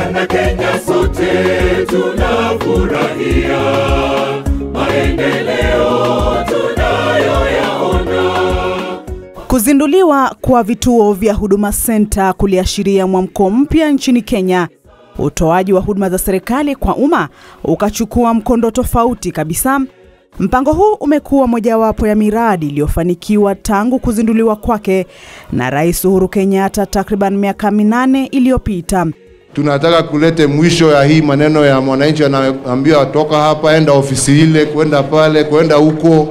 Wanakenya sote tunafurahia maendeleo tunayoyaona. Kuzinduliwa kwa vituo vya Huduma Center kuliashiria mwamko mpya nchini Kenya. Utoaji wa huduma za serikali kwa umma ukachukua mkondo tofauti kabisa. Mpango huu umekuwa mojawapo ya miradi iliyofanikiwa tangu kuzinduliwa kwake na Rais Uhuru Kenyatta takriban miaka minane iliyopita. Tunataka kulete mwisho ya hii maneno ya mwananchi anaambiwa toka hapa, enda ofisi ile, kwenda pale, kwenda huko.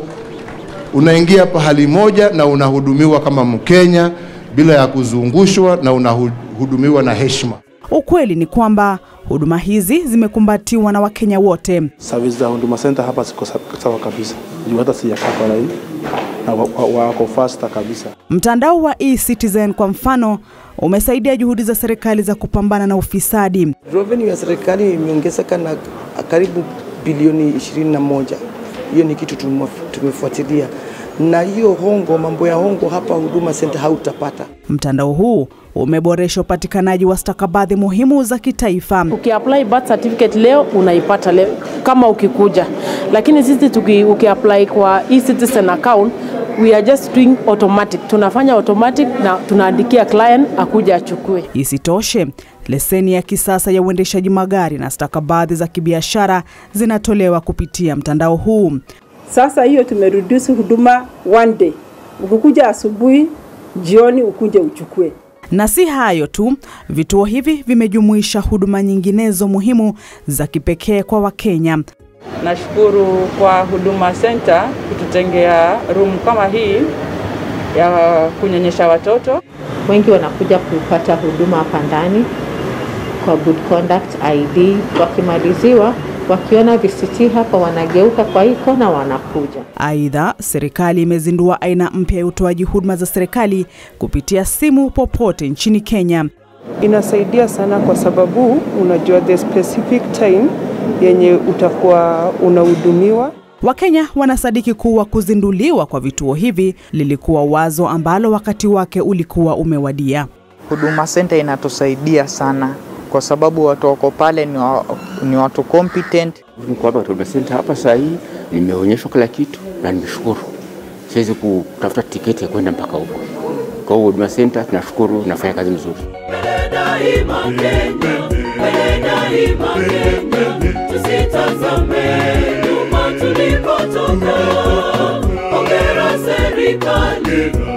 Unaingia pahali moja na unahudumiwa kama Mkenya bila ya kuzungushwa na unahudumiwa na heshima. Ukweli ni kwamba huduma hizi zimekumbatiwa na Wakenya wote. Service za Huduma Center hapa ziko sa- sawa kabisa, juu hata sijakaa kwa hii na wa- wa- wako faster kabisa. Mtandao wa eCitizen kwa mfano umesaidia juhudi za serikali za kupambana na ufisadi. Revenue ya serikali imeongezeka na karibu bilioni 21. Hiyo ni kitu tumef- tumefuatilia, na hiyo hongo, mambo ya hongo hapa Huduma Center hautapata. Mtandao huu umeboresha upatikanaji wa stakabadhi muhimu za kitaifa. Ukiapply birth certificate leo unaipata leo kama ukikuja, lakini sisi tuki, ukiapply kwa e-citizen account we are just doing automatic, tunafanya automatic na tunaandikia client akuja achukue. Isitoshe, leseni ya kisasa ya uendeshaji magari na stakabadhi za kibiashara zinatolewa kupitia mtandao huu. Sasa hiyo tumereduce huduma one day, ukikuja asubuhi, jioni ukuje uchukue. Na si hayo tu, vituo hivi vimejumuisha huduma nyinginezo muhimu za kipekee kwa Wakenya. Nashukuru kwa Huduma Center kututengea room kama hii ya kunyonyesha watoto. Wengi wanakuja kupata huduma hapa ndani kwa good conduct ID. Wakimaliziwa wakiona VCT hapa, wanageuka kwa hii kona, wanakuja. Aidha, serikali imezindua aina mpya ya utoaji huduma za serikali kupitia simu popote nchini Kenya. Inasaidia sana kwa sababu unajua the specific time yenye utakuwa unahudumiwa. Wakenya wanasadiki kuwa kuzinduliwa kwa vituo hivi lilikuwa wazo ambalo wakati wake ulikuwa umewadia. Huduma Center inatusaidia sana kwa sababu watu wako pale ni, wa, ni watu competent. Niko hapa Huduma Center hapa saa hii, nimeonyeshwa kila kitu na nimeshukuru. Siwezi kutafuta tiketi ya kwenda mpaka huko. Kwa hiyo Huduma Center tunashukuru, nafanya kazi mzuri. daima Kenya, mbele daima Kenya, tusitazame nyuma tulipotoka. Hongera serikali